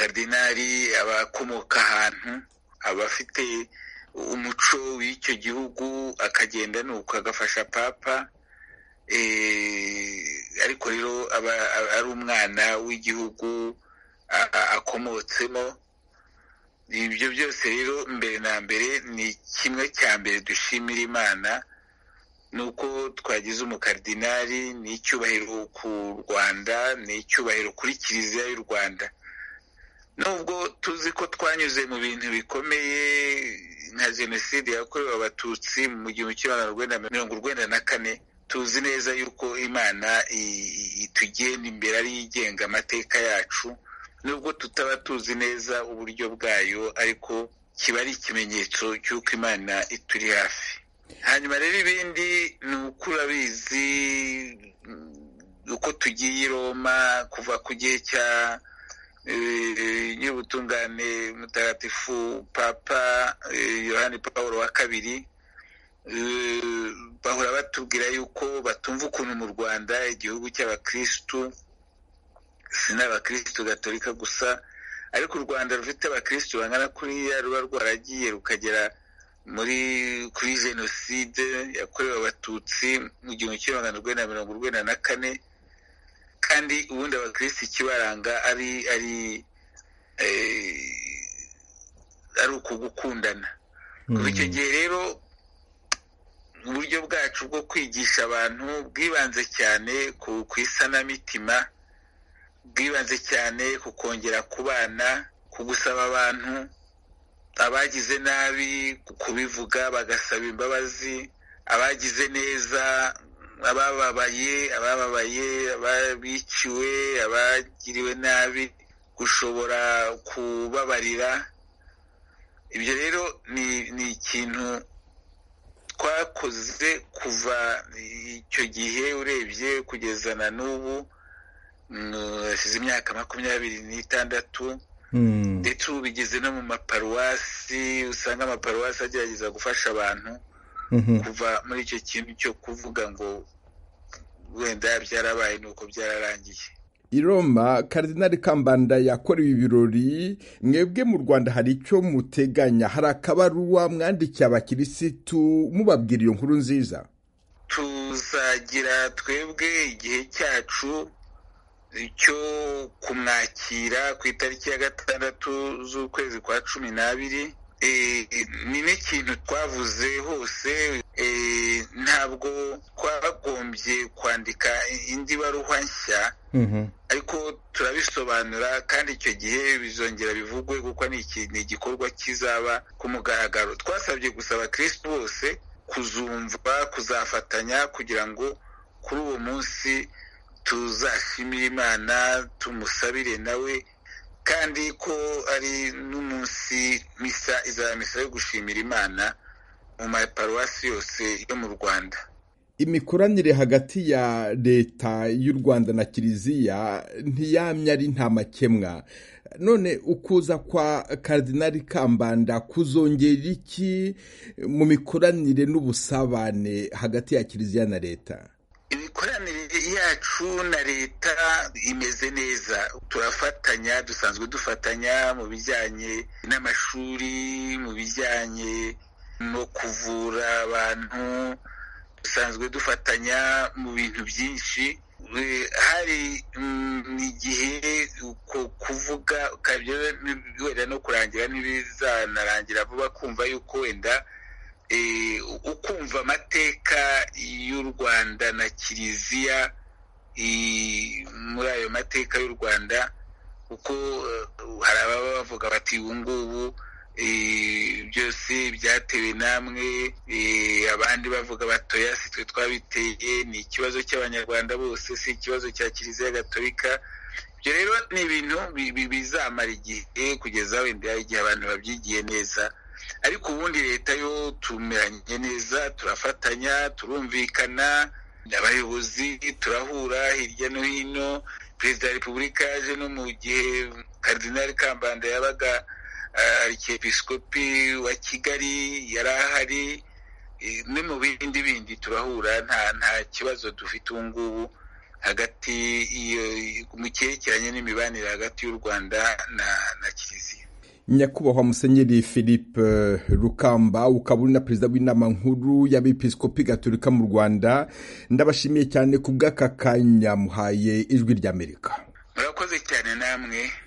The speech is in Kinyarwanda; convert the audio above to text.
abakaridinari abakomoka ahantu abafite umuco w'icyo gihugu akagenda nuko agafasha papa ariko rero aba ari umwana w'igihugu akomotsemo ibyo byose rero mbere na mbere ni kimwe cya mbere dushimira imana ni uko twagize umukaridinari ni icyubahiro ku rwanda ni icyubahiro kuri kiliziya y'u rwanda nubwo tuzi ko twanyuze mu bintu bikomeye nka jenoside yakorewe abatutsi mu gihumbi kimwe magana mirongo urwenda na kane tuzi neza yuko imana itugenda imbere ariyo igenga amateka yacu nubwo tutaba tuzi neza uburyo bwayo ariko kiba ari ikimenyetso cy'uko imana ituri hafi hanyuma rero ibindi ni uko urabizi uko tugiye i roma kuva ku gihe cya nyir'ubutungane mutagatifu papa yohani paul wa kabiri bahora batubwira yuko batumva ukuntu mu rwanda igihugu cy'abakirisitu si n'abakirisitu gatolika gusa ariko u rwanda rufite abakirisitu bangana kuriya ruba rwaragiye rukagera muri kuri jenoside yakorewe abatutsi mu gihumbi kimwe magana urwenda mirongo urwenda na kane kandi ubundi abakirisitu ikibaranga ari ari ari ukugukundana kuva icyo gihe rero uburyo bwacu bwo kwigisha abantu bwibanze cyane ku isanamitima bwibanze cyane ku kongera ku bana ku gusaba abantu abagize nabi kubivuga bagasaba imbabazi abagize neza abababaye abababaye ababiciwe abagiriwe nabi gushobora kubabarira ibyo rero ni ikintu twakoze kuva icyo gihe urebye kugeza na n'ubu hashize imyaka makumyabiri n'itandatu ndetse ubu bigeze no mu maparuwasi usanga amaparuwasi agerageza gufasha abantu kuva muri icyo kintu cyo kuvuga ngo wenda byarabaye ni uko byararangiye i Roma karidinari kambanda yakorewe ibirori mwebwe mu rwanda hari icyo muteganya hari akabaruwa mwandikiye abakirisitu mubabwira iyo nkuru nziza tuzagira twebwe igihe cyacu cyo kumwakira ku itariki ya gatandatu z'ukwezi kwa cumi n'abiri ni n'ikintu twavuze hose ntabwo twagombye kwandika indi baruwa nshya ariko turabisobanura kandi icyo gihe bizongera bivugwe kuko ni igikorwa kizaba ku mugaragaro twasabye gusaba kirisitu bose kuzumva kuzafatanya kugira ngo kuri uwo munsi tuzashimire imana tumusabire nawe kandi ko ari n'umunsi misa izaba misa yo gushimira imana mu maparuwasi yose yo mu rwanda imikoranire hagati ya leta y'u rwanda na kiliziya ntiyamye ari nta makemwa none ukuza kwa karidinari kambanda kuzongera iki mu mikoranire n'ubusabane hagati ya kiliziya na leta imikoranire yacu na leta imeze neza turafatanya dusanzwe dufatanya mu bijyanye n'amashuri mu bijyanye no kuvura abantu dusanzwe dufatanya mu bintu byinshi hari igihe kuvuga wenda no kurangira n'ibizanarangira vuba kumva yuko wenda ukumva amateka y'u rwanda na kiliziya muri ayo mateka y'u rwanda kuko hari ababa bavuga bati ubu ngubu byose byatewe namwe abandi bavuga batoya si twe twabiteye ni ikibazo cy'abanyarwanda bose si ikibazo cya kiliziya gatolika ibyo rero ni ibintu bizamara igihe kugeza wenda igihe abantu babyigiye neza ariko ubundi leta yo tumeranye neza turafatanya turumvikana abayobozi turahura hirya no hino perezida wa repubulika yaje no mu gihe karidinari kambanda yabaga arikepisikopi wa kigali yari ahari no mu bindi bindi turahura nta nta kibazo dufite ubu ngubu hagati mu cyerekeranye n'imibanire hagati y'u rwanda na na kiliziya nyakubahwa musenyeri philippe rukamba ukaba uri na perezida w'inama nkuru y'abepiskopi gaturika mu rwanda ndabashimiye cyane ku bw'aka kanya muhaye ijwi ry'amerika murakoze cyane namwe